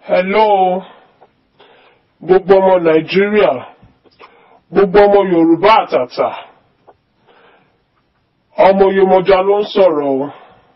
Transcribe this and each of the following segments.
hello gbogbo ọmọ nàìjíríà gbogbo ọmọ yorùbá àtàtà ọmọ Yemọja ló ń sọ̀rọ̀ o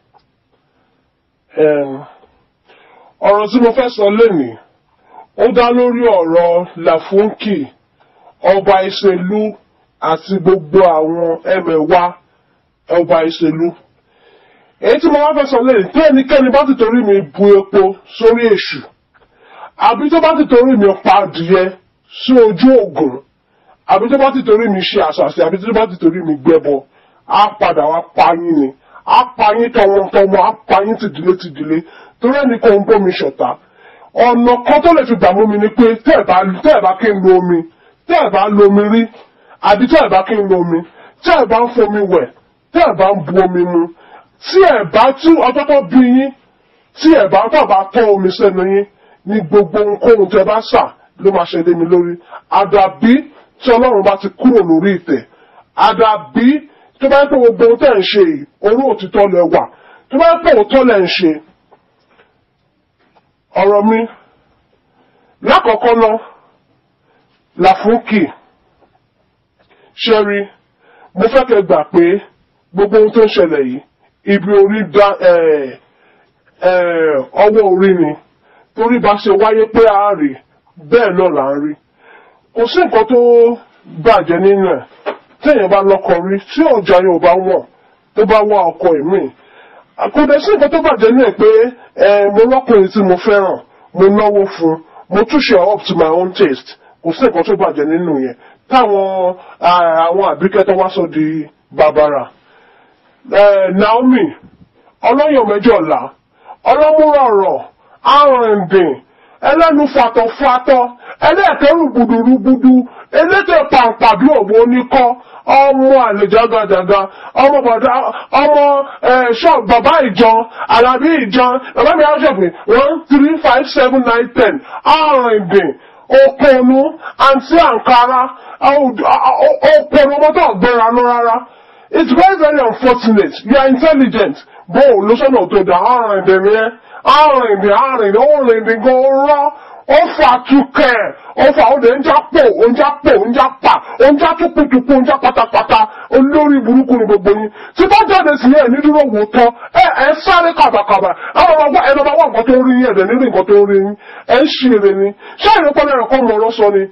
Em, ọ̀rọ̀ tí mo fẹ́ sọ lénìí ó dá lórí ọ̀rọ̀ Láfúnkì ọba ìṣèlú àti gbogbo àwọn ẹmẹ̀wà ọba ìṣèlú èyí tí mo wá fẹ́ sọ lénìí tí ẹnikẹ́ni bá ti torí mi bu epo sórí èṣù àbí tó bá ti torí mi pa adìyẹ sí ojú ògùn àbí tó bá ti torí mi ṣe àṣàṣì àbí tó bá ti torí mi gbẹbọ á padà wá pa yín ni á pa yín tọmọtọmọ á pa yín tìdílé tìdílé torí ẹnì kan ń bómi ṣọ̀tá ọ̀nà kan tó lè fi gbà mú mi ni pé tẹ́ ẹ̀ bá tẹ́ ẹ̀ bá kí n lo omi tẹ́ ẹ̀ bá lo omi rí àbí tẹ́ ẹ̀ bá kí n lo omi tẹ́ ẹ̀ bá ń fomi wẹ̀ tẹ́ ẹ̀ bá ń bu omi mu tí ẹ̀ bá tú ọjọ́ tó bí yín tí ẹ̀ bá tọ̀ bá tọ́ omi sẹ́nu yín ní gbogbo ohunkóhun tẹ́ bá sà ló máa ṣe lé mi lórí àdàbí tí ọlọ́run bá ti kúrò lórí ìtẹ̀ àdàbí tó bá ń pè gbogbo ohun tẹ́ ń ṣe yìí orú òtítọ́ lẹ wà tó bá ń pè òótọ́ lẹ ń ṣe ọ̀rọ̀ mi lákọ̀ọ́kọ́ náà Láfúnkì ṣẹ́rí mo fẹ́ kẹ́ gbà pé gbogbo ohun tó ń ṣẹlẹ̀ yìí ibi orí dá ọwọ́ orí ni torí bá ṣe wáyé pé a rí bẹ́ẹ̀ náà là ń rí kò sí nǹkan tó bàjẹ́ nínú ẹ̀ téèyàn bá lọ́kọ rí tí ọjà yóò bá wọ̀ tó bá wá ọkọ ìmíì àkọ́dẹ sí nǹkan tó bàjẹ́ nínú ẹ̀ pé mo lọ́kùnrin tí mo fẹ́ràn mo náwó fún mo túṣe up to my own taste kò sí nǹkan tó bàjẹ́ nínú yẹn táwọn àwọn àbíkẹ́ tó wá sọ di bàbàrà Naomi ọlọ́yàn mẹ́jọ ọ̀la ọlọ́múrọ̀rọ̀ arìndìn ẹlẹ́nu fàtọ̀fàtọ̀ ẹlẹ́ẹ̀kẹ́rù gbùdùrúgbùdù elétè pàǹpà bí òwò oníkọ́ ọmọ àlejàgàjàgà ọmọ bàdá ọmọ ṣọ bàbá ìjọ alábí ìjọ bàbá mi àṣẹpẹ one three five seven nine ten arìndìn òpònú àǹtí àǹkárá òpònú ọmọdé ọ̀gbẹ́ra lọ rárá it's very very unfortunate you are intelligent bó o lọ sọ́nà tó dá arìndìn yẹn arìndìn arìndìn òrìndìn gan rọ́ ó fà tukẹ̀ ó fà ó lè ń já pò ó ń já pò ó ń já pa ó ń já tukutuku ó ń já pátápátá olórí burúkú ni gbogbo yín tí bá jáde sí ẹ ní dúró wò tán ẹ ẹ sáré kàbàkàbà àwọn ọmọ wa ẹnu ọmọ wa nǹkan tó ń rí yín ẹ̀dẹ̀ nínú nǹkan tó ń rí yín ẹ ń ṣe eré ni ṣé ìrẹ́pọ̀ náà kọ́ mọ̀ ọ́rọ́ sọ ni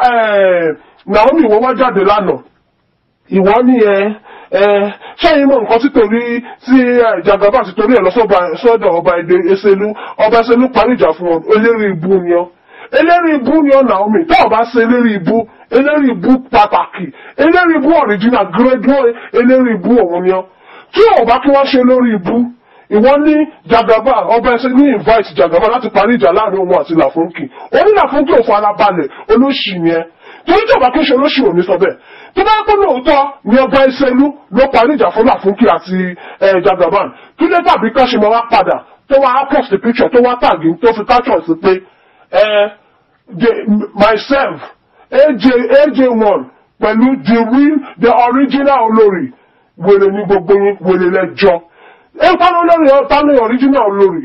Naomi ìwọ wá jáde lánàá ìwọ ni ẹ ṣẹ́yìn mọ̀ nǹkan tí torí tí Jagaba ti torí ẹ̀ lọ sọ́dọ̀ ọba èdè Ẹsẹ̀lú ọba Ẹsẹ̀lú parí ìjà fún ọ eléri ibú ni ọ eléri ibú ni ọ Naomi tó ọba ṣe eléri ibú eléri ibú pàtàkì eléri ibú original grade eléri ibú òun ni ọ tí ọba kí wọ́n ṣe lórí ibú ìwọ ní Jagaba ọba ẹsẹ ní invite Jagaba láti parí ìjà láàrin òun àti Láfúnkì oní Láfúnkì ò fara balẹ̀ olóṣì ni ẹ torí tí ọba kí ṣe olóṣì ò ní sọ bẹ́ẹ̀ tó bá pẹ́ lóòótọ́ ni ọba ìṣẹ́lú ló parí ìjà fún Láfúnkì àti Jagaban kí ló tàbí ká ṣe máa wá padà tó wá post picture tó wá tàgé tó fi caption sí pé myself aj aj one pẹ̀lú the real the original olórí wèrè ní gbogbo yín wèrè lẹ́jọ́ ẹ tánú lórí tánú original olórí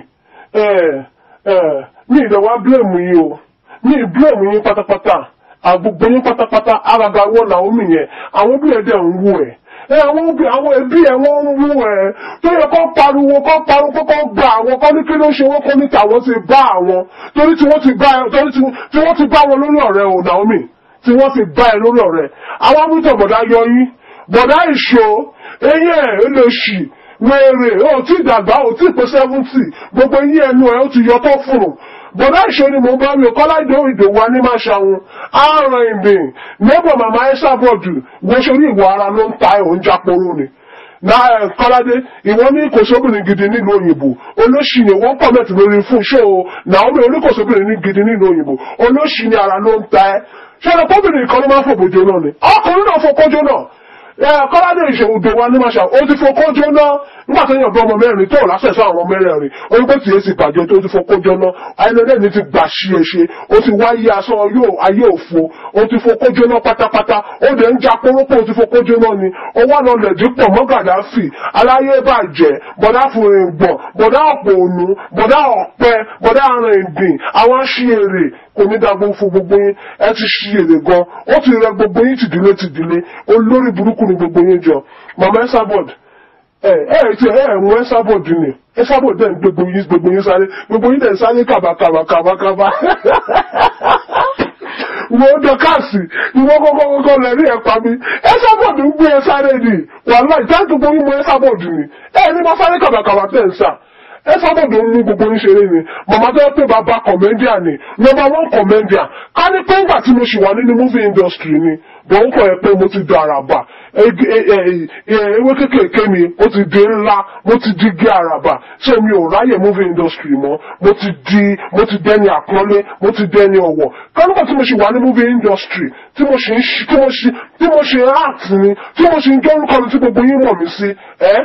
ní ìdẹ̀wà blame yín o ní blame yín pátápátá àgbogbo yín pátápátá araga wọ Naomi yẹn àwọn bí ẹdẹ ń wú ẹ ẹ àwọn òbí àwọn ẹbí ẹ wọn ń wú ẹ tó yẹ kó pariwo kó pariwo kó kó gba àwọn kó ní kí ló ṣe wọn kó ní tàwọn ti bá àwọn torí tí wọ́n ti bá ẹ torí tí wọ́n ti bá wọn lórí ọ̀rẹ́ o Naomi tí wọ́n ti bá ẹ lórí ọ̀rẹ́ àwọn amúntọ bọdá yọ yín bọdá ìṣó eyín ẹ ẹ lè ṣì wéèrè ó ti dàgbà ó ti pé seventy gbogbo eyín ẹnu ẹ ó ti yọ tó fùrù bọ̀dá ìṣó ni mo bá mi kọ́lájọ́ ìdòwú wa ní máa ṣàwọn ààrùn ìbìn neighbor mama ẹ́sà bọ̀dù wọ́n ṣorí ìwọ ara ló ń ta ẹ̀hún jáporó ni náà kọ́ládé ìwọ ní kòsóbìnrin gidi nílùú òyìnbó olóṣì ni wọ́n kọ́mẹ̀tì lórí fún ṣó o Naomi oníkòsóbìnrin gidi nílùú òyìnbó olóṣì ni ara ló ń ta ẹ́ ṣẹlẹ̀ kóbìnrin kan ló máa ń fòbòjò náà ni ọkùnrin náà fòkójó náà kọ́ládé ìṣòwò wa ní màṣà ó ti fokó jóná nígbà tó yàn bí ọmọ mẹ́rin tó lásẹ̀ sọ àwọn mẹ́rẹ̀ẹ̀rin orúkọ tí èsì bàjẹ́ tó ti fokó jóná ayélujára ní ti gbà ṣí ẹ ṣe ó ti wáyé aṣọ yóò ayé òfo ó ti fokó jóná pátápátá ó dẹ̀ ń ja kórópò ó ti fokó jóná ni ọwọ́ náà lẹ̀dí pọ̀ mọ́ Gàdáfì aláyé bàjẹ́ bọ̀dá fòrìngbọ̀n bọ̀dá ọ̀pọ̀ ònú bọ̀dá ọ̀pẹ bọ̀dá arìndìn àwọn aṣíèrè kò ní dàgbò fún gbogbo yín ẹ ti ṣíèrè gan ó ti rẹ gbogbo yín tìdílé tìdílé olórí burúkú ni gbogbo yín jọ mama Esabod ẹ ẹ ti ẹ ẹ mú Esabod ni Esabod dẹ̀ ń gbogbo yín gbogbo yín sáré gbogbo yín dẹ̀ ń sáré kàbàkàbàkàbàkàbà wo dọkasi ìwọ kọkọ kọkọ lẹrí ẹ pa mi Esabod ń gbé ẹ sáré ni wàhálà ìtàkùn gbogbo yín mú Esabod ni ẹ ní ma sáré kàbàkàbà tẹ̀ ń sà Esabod ń mú gbogbo yín ṣeré ni màmá tó yẹ pé bàbá kọ̀mẹ́ndíà ni number one kọ̀mẹ́ndíà ká ní pé ńgbà tí mo ṣì wà nínú movie industry ni bọ̀ ń kọ̀ ẹ pé mo ti di àràbà ewé kékèké mi ó ti di ńlá mo ti di gé àràbà ṣé mi ò ráyè movie industry mọ́ mo ti di mo ti dẹni àpọ́nlé mo ti dẹni ọ̀wọ̀ ká nígbà tí mo ṣì wà ní movie industry tí mo ṣì ń ṣi tí mo ṣì tí mo ṣì ń act ni tí mo ṣì ń jọ́rúkọ mi tí gbogbo yín mọ̀ mí sí ẹ́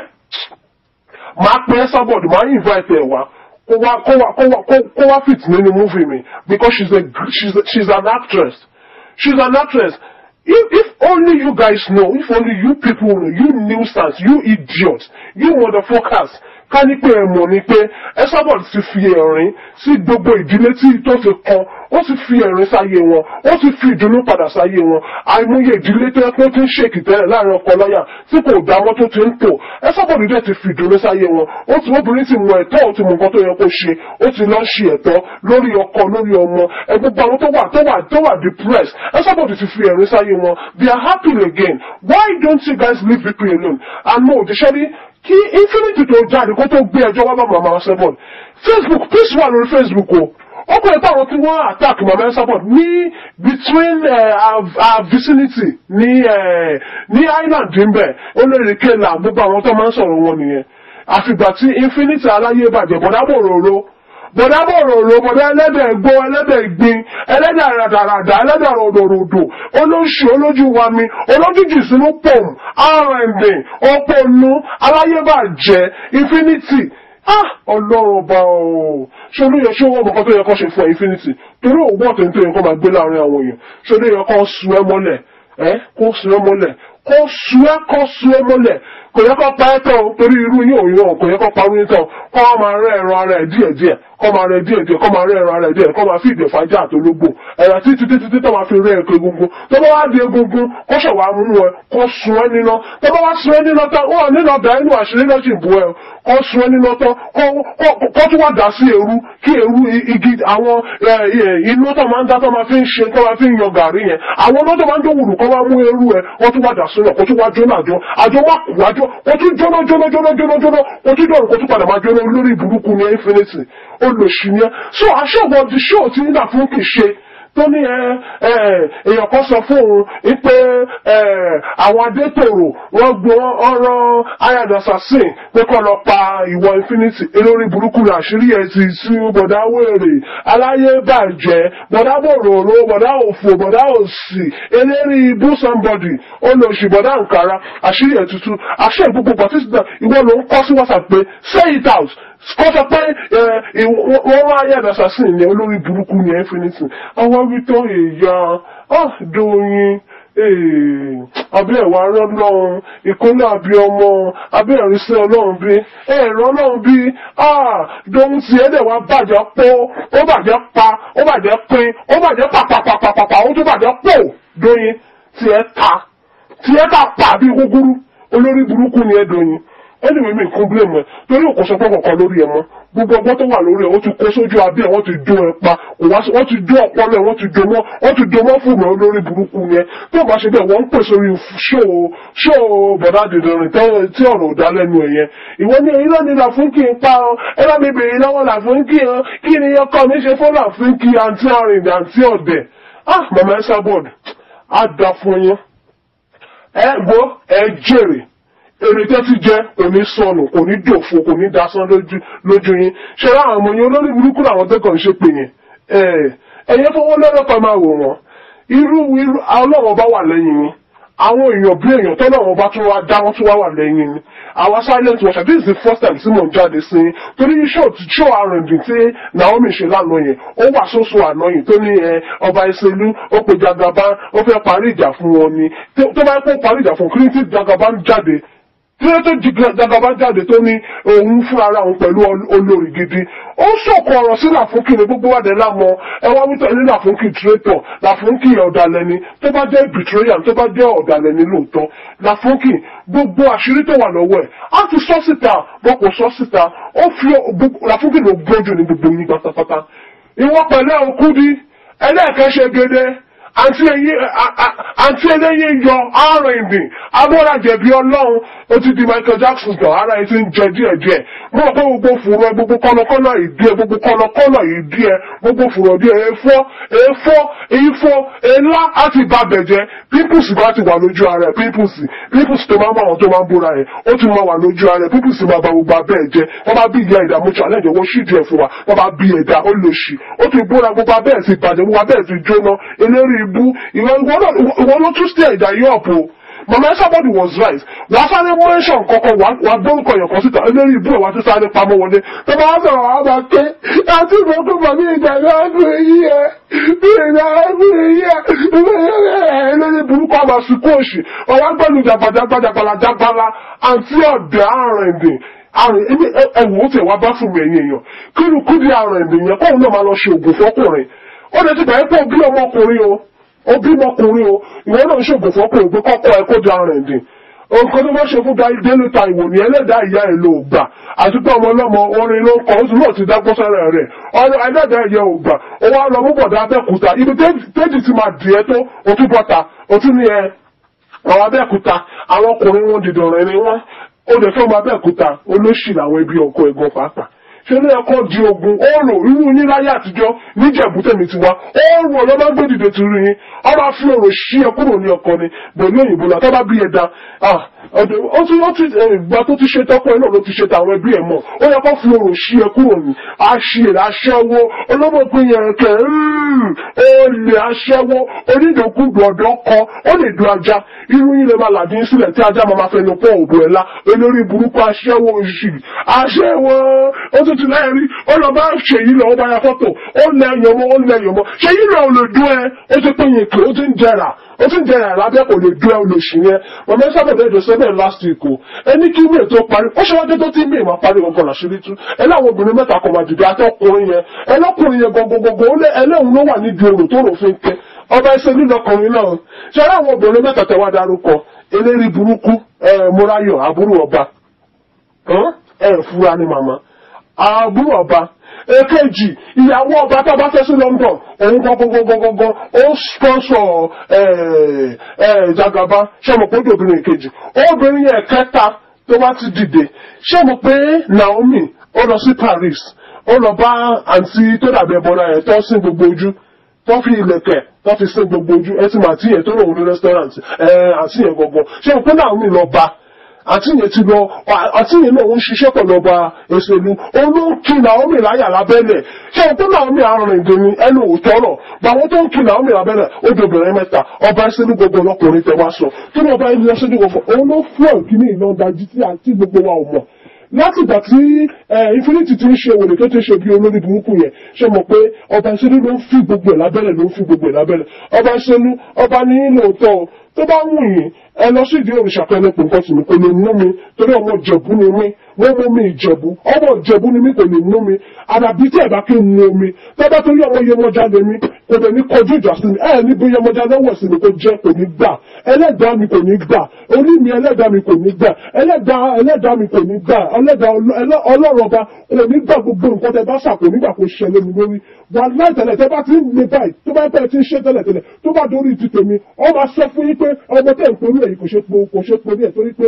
máa pe Esabod máa invite ẹ wá kó wá kó wá kó wá kó wá fit nínú movie mi because she's a she's a, she's an actress she's an actress if if only you guys know if only you people know you nuisance you idiots you motherfuckers ká ní pé ẹ mọ̀ ni pé Esabod ti fi ẹ̀rín sí gbogbo ìdílé tí tó ti kan ó ti fi ẹ̀rín sáyé wọn ó ti fi ìdùnnú padà sáyé wọn àìmọye ìdílé tó yẹ pé ó ti ń ṣèkì tẹ́lẹ̀ láàrin ọkọ láyà tí kò dáwọ́ tó ti ń tò Esabod dẹ̀ ti fi ìdùnnú sáyé wọn ó ti obìnrin ti mọ ẹ̀tọ́ ó ti mọ nǹkan tó yẹ kó ṣe ó ti lọ ṣe ẹ̀tọ́ lórí ọkọ lórí ọmọ ẹgbẹ́gbẹ́ àwọn tó wà tó wà tó wà depressed Esabod ti fi ẹ̀rín sáyé wọn they are happy again why don't you guys leave people alone and no òdìṣẹ́rí kí infinity tó jáde kó tó gbé ẹjọ́ wá bá màmá Esabod Facebook peace wà lórí Facebook o ó pè é táwọn tí wọ́n attack mama Esabod ní between uh, our, our vicinity ní uh, ní island níbẹ̀ ó lè rí kéèlà gbogbo àwọn tó máa ń sọ̀rọ̀ wọn nìyẹn àfìgbà tí infinity aláyé bàjẹ́ bọ̀dá bòròró bọ̀dá bòròró bọ̀dá ẹlẹ́dẹ̀ gbó ẹlẹ́dẹ̀ gbin ẹlẹ́dẹ̀ ràdàràdà ẹlẹ́dẹ̀ ròdòròdò olóṣù olójú wa mi olójú jù sínú pòm rnd ọpọlú aláyé bàjẹ́ infinity ah ọlọ́run ọba ooo ṣé olóyè ṣé owó ọmọkan tó yẹ kó ṣe fún ẹ infinity torí òwú ọ̀tẹ̀ tó yẹ kó máa gbé láàrin àwọn èèyàn ṣé olóyè kó su ẹ mọ́lẹ̀ ẹ kó su ẹ mọ́lẹ̀ kó su ẹ kó su ẹ mọ́lẹ̀ kò yẹ kó pa ẹ tán o torí irú yín òun yàn kò yẹ kó pa irú yín tán kó wá máa rẹ ẹran ara ẹ díẹ̀díẹ̀ kó máa rẹ díẹ̀díẹ̀ kó máa rẹ ẹran ara ẹ díẹ̀ kó máa fi ìdè fàájà àtológbò ẹ̀rọ títí títí títí tó máa fi rẹ ẹ̀kọ́ egungun tó bá wá di egungun kó ṣẹ̀wá mú ẹ kó sun ẹ níná tó bá wá sun ẹ níná tán wọn níná bẹ̀rẹ̀ nínú àṣírí náà sì bú ẹ kó sun ẹ níná tán kó tún wá dà sí eru kí eru igi àwọn inú tó máa ń dá tó máa fi ń ṣe tó máa fi ń yan gàrí yẹn àwọn ọlọ́dọ̀ máa ń jó wùrù kó wá mú eru ẹ wọ́n tún wá dà sílẹ̀ kó tún wá jóná àjọ àjọ má kú àjọ kó tún jóná jóná jóná jóná jóná kó tún dọ̀rùn kó tún padà máa jóná lórí ìburúkú ní infinity olùsí ni ẹ so aṣọ́wọ́ di ṣóò tí nígbà fún kì í ṣe tó ní ẹ ẹ èèyàn kan sọ fún òun wípé ẹ àwọn adétòrò wọn gbọ́ ọ̀rọ̀ ayad assassin pé kó lọ pa ìwọ infinity elórí burúkú ní àṣírí ẹ ti sí bọ̀dá wèrè aláyé bàjẹ́ bọ̀dá bòròrò bọ̀dá òfò bọ̀dá òsì eléri ibú somebody olóṣì bọ̀dá nkàrà àṣírí ẹ tuntun àṣẹ gbogbo participant ìwọ ló ń kọ sí whatsapp pé say it out kọ́ sọ pé wọ́n wá ayé assassin ní olórí burúkú ní infinity àwọn wí tó èèyàn dòyìn abẹ́ ẹ̀wà ọlọ́run ìkúnlẹ̀ àbí ọmọ abẹ́ ẹ̀rísẹ́ ọlọ́run bí ẹ̀rọ ọlọ́run bí dohun tí ẹ̀dẹ̀ wa bàjẹ́ pọ́ ó bàjẹ́ pa ó bàjẹ́ pín ó bàjẹ́ pàpàpàpàpà ó tún bàjẹ́ pò dóyin tí ẹ ta tí ẹ ta pa bí gúgúrú olórí burúkú ni ẹ dóyin ẹni mímí kún blame ẹ torí òkú sọ pé kọ̀ọ̀kan lórí ẹ mọ́ gbogbo ọgbọ́n tó wà lórí ẹ wọ́n ti kó sójú abẹ́ ẹ wọ́n ti dó ẹ pa wọ́n ti dó ọpọlọ ẹ wọ́n ti dó mọ́ wọ́n ti dó mọ́ fún mi lórí burúkú yẹn tó bá ṣe bẹ́ẹ̀ wọ́n ń pè sórí ṣóò ṣóò bọ̀dá dìdìrín tí ọ̀rọ̀ ò dá lẹ́nu ẹ̀ yẹn ìwọ ní irọ́ ni làfúnkì ń pa ọ ẹ bá mi bèrè lọ́wọ́ làfúnkì ọ kí ni ọkọ mi ṣe fún làfúnkì àǹtí àrìn àǹtí ọ̀dẹ̀ ah mama Esabod á dá fún yín ẹ gbọ́ ẹ jèrè èrè tẹ́ ti jẹ́ kò ní sọnù kò ní dòfo kò ní dasán lójú yín ṣe ra àwọn ọmọ yẹn olórí burúkú làwọn tẹ́kọ̀ọ́ ń ṣe pè yẹn ẹ̀yẹ fọwọ́ lọ́rọ̀ kan máa wò wọ́n irú irú ọlọ́wọ́ bá wà lẹ́yìn yín àwọn èèyàn bí èèyàn tọ́lọ̀ wọn bá tún wá dá wọn tún wá wà lẹ́yìn ni àwa silent watcher this is the first time tí mò ń jáde sí i torí show show R&B tí Naomi ṣe lánàá yẹn ó wà sóso àná yìí tó ní ẹ ọba ìṣèlú ó pe Jagaban ó fẹ́ parí ìjà fún wọn ni tó bá kó parí ìjà fún kí ní tí Jagaban jáde tí ó tó Jagaban jáde tó ní òun fún ara òun pẹ̀lú olórí gidi ó sọ̀kọ̀ ọ̀rọ̀ sí Làfúnkì ní gbogbo wàdẹ lámọ ẹ wá wípé ní Làfúnkì traitor Làfúnkì ọ̀dàlẹ̀ ni tó bá jẹ́ betrayal tó bá jẹ́ ọ̀dàlẹ̀ ni lóòótọ́ Làfúnkì gbogbo àṣírí tó wà lọ́wọ́ ẹ̀ á ti sọ síta wọn kò sọ síta ó fi Làfúnkì ló gbójú ní gbogbo yín pátápátá ìwọ pẹ̀lẹ́ Òkúdi ẹlẹ́ẹ̀kẹ́ṣe gẹ́gẹ́ àǹtí eléyìí yọ R&B abọ́rajẹ̀bi ọlọ́run ó ti di Michael Jackson tán ara ẹ ti ń jẹ díẹ̀díẹ̀ mo rò pé gbogbo fùrọ̀ ẹ gbogbo kọ́nàkọ́nà ìdí ẹ gbogbo kọ́nàkọ́nà ìdí ẹ gbogbo fùrọ̀ díẹ̀ èèfọ́ èèfọ́ èèfọ́ èèlá àti ìbàbẹ̀jẹ́ pimples bá ti wà lójú ara ẹ pimples pimples tó máa ń bá àwọn tó máa ń bóra ẹ ó ti máa wà lójú ara ẹ pimples máa ba gbogbo abẹ́ ẹ jẹ wọ́n bá bí ìyá ìdààmú challenge owó ṣíjú ẹ fún wa wọ́n bá bí ẹ̀dá ó lò sí ó ti bóra gbogbo abẹ́ ẹ ti bàjẹ́ gbogbo abẹ́ ẹ ti jóná eléré ibú ìwọ ló tún stay ẹ̀dá yìí ọ̀pọ̀ mama somebody was right wàá sáré mention kọ̀ọ̀kan wàá gbórúkọ yẹn kan síta eléré ibú ẹ̀ wàá tún sáré pamọ́ wọlé tó bá sọ̀rọ̀ wàá máa ké àti ìgbókò bàbí ìjà náà dùn yí ẹ bí ìjà náà dùn yí ẹ eléré burúkú àmà sùkú òsì ọ̀wá gbẹ́nu jàgbàjàgbàjàgbàlà jàgbàlà àti ọ̀dẹ̀ àrìndìn àrùn ẹni ẹwù ó tẹ̀ wá bá fún mi ẹ̀yìn èèyàn kírun kúdí àrìndìn yẹn kóun náà máa lọ ṣe ògùn fọkùnrin ó lè ti gbà pé òbí ọmọkùnrin o òbí ọmọkùnrin o ìwọ náà ṣògùn fọkùnrin pé kọ́kọ́ ẹ kó di àrùn ẹ̀dín nǹkan tó bá ṣe fún délé ta ìwò ní ẹlẹ́dàá ìyá ẹ̀ ló gbà àti pé ọmọ ọlọ́mọ orin ló ń kọ́ oṣù náà ti dágbó sára rẹ̀ ọ̀rọ̀ ẹlẹ́dàá ìyá ò gbà ó wá lọ mú bọ̀dá abẹ́kúta ibi téèjì ti máa dì ẹ́ tó o tún bọ́ta o tún ní ẹ àwọn abẹ́kúta àwọn ọkùnrin wọn dìde ọ̀rẹ́ ni wọ́n ó lè fẹ́ ọmọ abẹ́kúta olóṣì làwọn ẹbí ọkọ ẹ̀gbọ́n pàápàá ṣe ló yẹ kó di ogun oòrùn irú yín láyé àtijọ́ níjẹ̀bú tẹ̀mí ti wá oòrùn ọlọ́mọ gbé dìde ti rí yín ọba fi òrò ṣí ẹ kúrò ní ọkọ ni pẹ̀lú òyìnbó náà tọ́ bá bí ẹ da ó ti ó ti ìgbà tó ti ṣe tọ́pọ̀ ẹ náà ló ti ṣe tàwọn ẹbí ẹ mọ̀ ó yẹ kó fi òrò ṣí ẹ kúrò ní aṣèrè aṣẹ́wó ọlọ́mọpin yẹn kẹ olè aṣẹ́wó onídòkúdò ọ̀dọ́ kọ ó lè du ajá irú yín lè máa làdín sílẹ̀ tí ajá máa fẹnu pọ̀ òbò ẹ̀ la olórí burúkú aṣẹ́wó oṣù aṣẹ́wó ó tún ti lẹ́yìn rí ó lọ bá ṣèyí lọ ó bá ya fọ́tò ó lẹ́yìn ọmọ ó lẹ́yìn ọmọ ṣèyí lọ ò lè dún ẹ ó ti pín yín kì ó ti ń jẹrà ó ti ń jẹrà lábẹ́ kò lè dún ẹ olóṣì yẹn mọ̀mọ́ ẹ sábà bẹ́ẹ̀ dọ̀sẹ́ bẹ́ẹ̀ last week o ẹni kí wíì tó parí ó ṣe wájú tó ti mí ìmọ̀ parí gbọ̀ngàn làṣírí tú ẹ láwọn obìnrin mẹ́ta kan máa dìde àtọkùnrin yẹn ẹlọ́kùnrin yẹn gbọ̀ngbọ̀ngbọ̀ ẹlẹ́hùn ló wà nídìí orò tó rò fi ń kẹ́ ọba ẹsẹ nílọkùnrin náà ṣe ara àwọn obìnrin mẹ́ta tẹ wá darúkọ eléri burúkú ẹ múráyọ àbúrò ọba ẹ fura ni màmá àbúrò ọba èkejì ìyàwó ọba tó bá fẹ́ sí London òun gangan ó sponsor Jagaba ṣé mo pé obìnrin èkejì obìnrin yẹn kẹta tó bá ti dìde ṣé mo pé Naomi ó lọ sí Paris ó lọ bá àǹtí tó dàbí ẹbọra yẹn tó sin gbogbo ojú tó fi ilẹ̀kẹ̀ tó fi sin gbogbo ojú ẹ ti mà àti yẹn tó lòun ní restaurant ẹ àti yẹn gangan ṣé mo pé Naomi lọ bá àti yẹn ti lọ àti yẹn náà ń ṣiṣẹ́ pẹ̀lú ọba èsèlú olóńkì Naomi láyà lábẹ́lẹ̀ ṣé o pé Naomi àrùn ìdè ni ẹnu òótọ́ rọ̀ báwọn tó ń kí Naomi lábẹ́lẹ̀ ó di obìnrin mẹ́ta ọba èsèlú gbogbo ọlọ́kùnrin tẹ wá sọ kí ni ọba ẹni lọ sójú gbogbo òun ló fún ọ̀kíní ìlọ́ndají tí àti gbogbo wa ò mọ̀ láti ìgbà tí infinity ti ń ṣe wèrè tó ti ṣe bí olórí burúkú yẹn ṣe mọ̀ pé ọba ìṣẹ́lú ló ń fi gbogbo ẹ̀ lábẹ́lẹ̀ ló ń fi gbogbo ẹ̀ lábẹ́lẹ̀ ọba ìṣẹ́lú ọba ní lóòótọ́ o tó bá wù yín ẹ lọ sí ìdí òrìṣà pẹ̀lẹ́ pò nǹkan tì mí kò lè mú mi torí ọmọ ìjẹ̀bú ni mí wọ́n mú mi ìjẹ̀bú ọmọ ìjẹ̀bú ni mí kò lè mú mi àdàbí tí ẹ̀ bá kí n mu omi tọ́ba torí ọmọ Yemọja lè mí kò lè ní kọjú ìjà sí mi ẹ̀ níbi Yemọja lọ́wọ́ sí mi kò jẹ́ kò ní gbà ẹlẹ́dàá mi kò ní gbà orí mi ẹlẹ́dàá mi kò ní gbà ẹlẹ́dàá ẹlẹ́dàá mi kò ní gbà ẹlẹ́dàá ọlọ́run ọba kò ní gbà gbogbo nǹkan tẹ bá ṣàkó nígbà kó ṣẹlẹ̀ mi lórí wà láìtẹ̀lẹ̀ tẹ bá ti ń le báyìí tó bá bẹ̀rẹ̀ tí ń ṣe tẹ́lẹ̀ tẹ́lẹ̀ tó bá dórí ti tèmi ọ máa sọ fún yín pé ọmọ tẹ̀ ń torí èyí kò ṣe po kò ṣe po ní ẹ̀ torí pé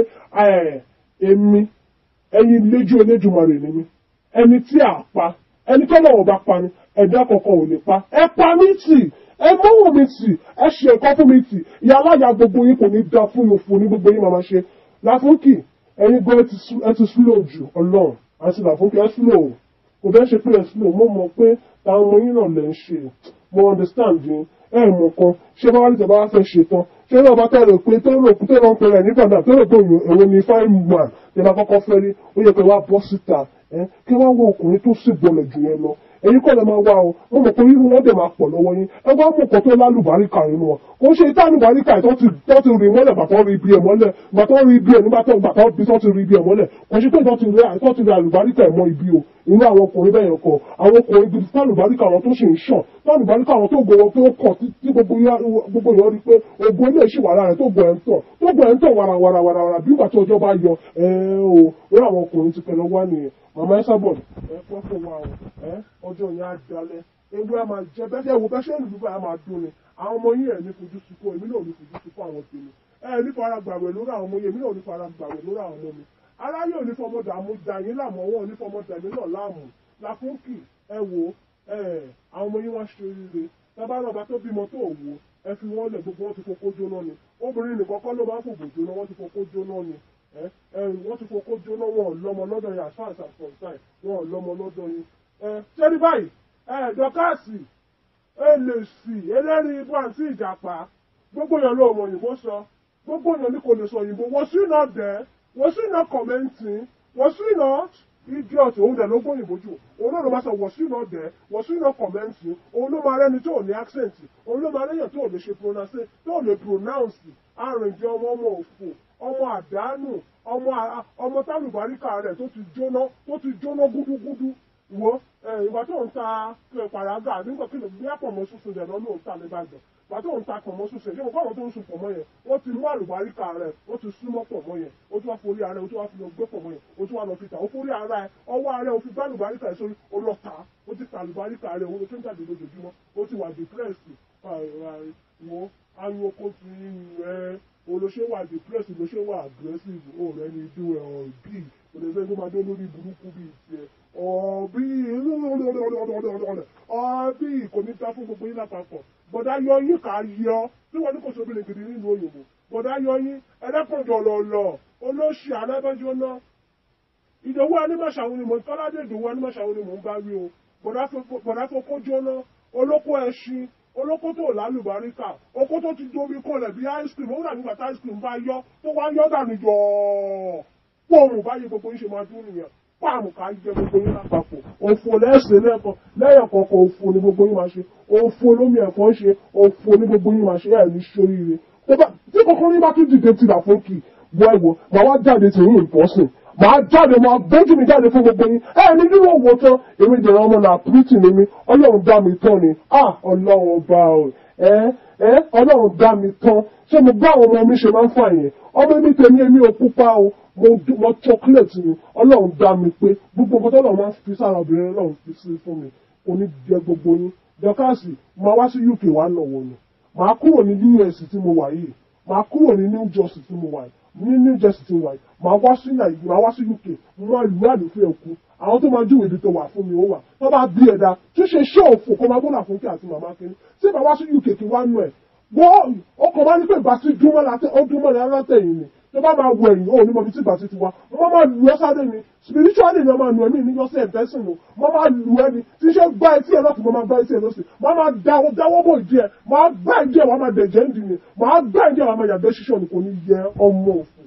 èmi ẹyin léjú Elédùmarè ni mi ẹni tí a pa ẹni tó lọ́wọ́ bá pa ni ẹ̀dá kankan ò lè pa ẹ pa mí tì ẹ mọ́wọ́ mi tì ẹ ṣe nǹkan fún mi tì ìyá aláya gbogbo yín kò ní da fún yín òfò ní gbogbo yín máa ṣe Láfúnkì ẹyin gan ẹ ti slow jù ọlọ́run àti Láfúnkì ẹ slow kò bẹ́ẹ̀ ṣe pé ẹ slow mo mọ̀ pé táwọn ọmọ yín náà lè ń ṣe mo understand yín ẹ mọ̀ kan ṣé bá wá ní tẹ̀bá wá fẹ́ ṣe tán ṣé náà bá tẹ̀lé pé tó rò tó rò ń pẹ̀lẹ́ ní padà tó rò pé èwo ni fine man tẹ̀ bá kọ́kọ́ fẹ́ rí ó yẹ kí wá bọ́ síta ẹ kí wá wọ ọkùnrin tó sì gbọlẹ̀ jù yẹn lọ èyí kọ́ lè máa wá o mo mọ̀ pé irú wọn dẹ̀ máa pọ̀ lọ́wọ́ yín ẹ wá mọ̀ kan tó lálùbáríkà nínú wọn kò ń ṣe ìta àlùbáríkà tó ti tó ti rí mọ́lẹ̀ bàtọ́ rí ibi ẹ̀ mọ́lẹ̀ bàtọ́ rí ibi ẹ̀ nígbà tó bàtọ́ bí tó ti rí ibi ẹ̀ mọ́lẹ̀ kò ń ṣe pé tó ti rí tó ti rí àlùbáríkà ẹ̀ mọ́ ibi o inú àwọn ọkùnrin bẹ́ẹ̀ kọ àwọn ọkùnrin gidi tálùbáríkà àwọn tó ṣì ń ṣàn tálùbáríkà àwọn tó gbowó tó kọ̀ tí gbogbo yọ rí pé ogun ilé ìṣì wàrà rẹ̀ tó gbọ̀ ẹ̀ ń tọ̀ tó gbọ̀ ẹ̀ ń tọ̀ wàràwàràwàrà bí ìgbà tí ọjọ́ bá yọ ẹ̀ o orí àwọn ọkùnrin ti pẹ̀lú wá nìyẹn màmá ẹ sábọ̀ ẹ pẹ́ fún wa o ẹ ọjọ́ yẹn á dalẹ̀ ewu ẹ máa jẹ bẹ́ẹ̀ wo bẹ́ẹ̀ ṣe ń lùbọ̀ ẹ máa dún ni àwọn ọmọ yín ẹ̀ ní fojú sunkún èmi náà ní fojú sunkún àwọn tèmi ẹ ní fara gbàwẹ̀ lórí àwọn ọmọ yín èmi náà ní fara gbàwẹ̀ lórí àwọn ọmọ mi aráyé ò ní fọmọ dààmú dà yín láàmú ọwọ́ ò ní fọmọ dàmí náà láàmú làkúnkì ẹ wo ẹ àwọn ọmọ yín wá ṣe rere tábà náà bá tó bímọ tó wò ẹ fi wọ́n lẹ̀ gbogbo wọn ti fokó jóná ni obìnrin nìkan kọ́ ló máa ń fòbò jóná wọ́n ti fokó jóná ni wọ́n ti fokó jóná wọn ò lọ́mọ lọ́dọ̀ yẹn as far as I'm concerned wọn ò lọ́mọ lọ́dọ̀ yẹn. ṣé ní báyìí dọ́kàsì èlèsì ẹlẹ́rìí ibú àti ìjàpá gbogbo èèyàn ló mọ òyìnbó sọ gbogbo èèyàn ní kò lè sọ òyìnbó was you not there was you not commenting was you not idiot òun dẹ̀ ló gbóyìnbó jù òun náà ló máa sọ was you not there was you not commenting òun ló máa rẹ́ni tó ò ní accent òun ló máa rẹ́yàn tó ò lè ṣe pronounce tó ò lè pronounce àrùnjẹ ọmọ ọmọ òfò ọmọ àdánù ọmọ ọmọ tálùbáríkà rẹ̀ tó ti jóná tó ti jóná gúdúgúdú wo ìgbà tó ń ta pàràgà nígbà kí ló bí àpọ̀mọ́ sísun dẹ̀ lọ́nà òun ta lẹ́bàjẹ́ ìgbà tó ń ta pọ̀mọ́ sísun ṣé mo fáwọn tó ń sun pọ̀mọ́ yẹn ó ti mú àlùbáríkà rẹ̀ ó ti súnmọ́ pọ̀mọ́ yẹn ó tún wá forí ara ẹ̀ ó tún wá fi lọ gbé pọ̀mọ́ yẹn ó tún wá lọ fi tà ó forí ara ẹ̀ ọwọ́ ara ẹ̀ ó fi gbá àlùbáríkà ẹ̀ sórí ó lọ tà ó ti ta àlùbáríkà rẹ̀ ó tó ń jáde lójoojúmọ́ ó ti wà depressed wo ayọ̀ oko ti rẹ̀ olóṣè wà depressed olóṣè wà aggressive ó rẹ̀ ní dú ẹ̀ ọ̀ bí olóṣè tó máa dé lórí burúkú bíi tiẹ̀ ọ̀bí ọ̀bí kò ní ta fún gbogbo yín lápapọ̀ bọ̀dá yọ yín kà á yọ tí wọ́n ní kò sóbi lè gidi nínú òyìnbó bọ̀dá yọ yín ẹlẹ́kùnjọ lọ̀lọ̀ olóṣì alábẹ́jọ́ náà ìdòwú anímọ̀ṣàwọn ni mò ń kọ́ládé ìdòwú anímọ̀ṣàwọn ni mò ń bá wí o bọ̀dá fokó jóná olóko ẹṣin olóko tó lálùbáríkà oko tó ti domi kọlẹ̀ bí ice cream ó dà nígbà tí ice cream bá yọ tó wá yọ dànù jọ̀ọ́ pọ́ọ̀mù báyìí gbogbo yín ṣe máa dún nìyẹn páàmù ká jẹ gbogbo yín lápapọ̀ òfò lẹ́sìn lẹ́ẹ̀kan lẹ́yìn kọ̀ọ̀kan òfò ni gbogbo yín máa ṣe òfò lómi ẹ̀fọ́ ń ṣe òfò ni gbogbo yín máa ṣe ẹ̀ ní sóríire tí kọ̀ọ̀kan ní bá tún dìde tìlà fún kì bọ́ ẹ̀wọ̀ màá wá jáde tì yín ìpọ́sìn màá jáde màá bójú mi jáde fún gbogbo yín ẹ ní nínú òwò tán èmi jẹ̀rọ ọmọ náà pírítì ni mi ọlọ́run dá mi tán ni ah ọlọ́run ọba o ẹ ẹ ọlọ́run dá mi tán ṣé mo bá àwọn ọmọ mi ṣe máa ń fà yẹn ọmọ mi tèmi èmi ò pupa o mo chocolate ni ọlọ́run dá mi pé gbogbo nǹkan tọ́lọ́run máa ń fi sára obìnrin ọlọ́run fi sí fún mi kò ní jẹ gbogbo yín dọ́kàsì máa wá sí UK wá nọ̀wọ̀ ni màá kúrò ní US tí mo wà yìí màá kúrò ní New Jersey tí mo wà yìí ní New Jersey tí mo wà yìí màá wá sí Nàìjíríà màá wá sí UK mo máa lù àlùfẹ́ ẹ̀kú àwọn tó máa júwèé ibi tó wà fún mi ó wà tó bá bí ẹ̀dá tó ṣe ṣé òfò kó máa gbọ́dọ̀ fún kí àti màmá kiri tí màá wá sí UK kí wá nù ẹ̀ wọ́n ọkọ̀ máa ní pé ìbá sí dúnmọ́ látẹ̀yìn ni tó bá máa wọ ẹ̀yìn ó ní mọ̀bí tí ìgbà títí wa wọ́n máa lù ẹ́ sáré ni spiritually ni wọ́n máa lù ẹ́ ní ìníyọ́sẹ̀ ẹ̀fẹ́sìn o wọ́n máa lù ẹ́ ni tí iṣẹ́ gbá etí ẹ̀ lọ́kùn máa gbá etí ẹ̀ lọ́sìn wọ́n máa dáwọ́ dáwọ́ bò ìdí ẹ̀ máa gbá ìdí ẹ̀ wọ́n máa dẹ̀jẹ̀ ń dì ní máa gbá ìdí ẹ̀ wọ́n máa yàgbẹ́ ṣíṣọ́ ni kò ní yẹ ọmọ òfò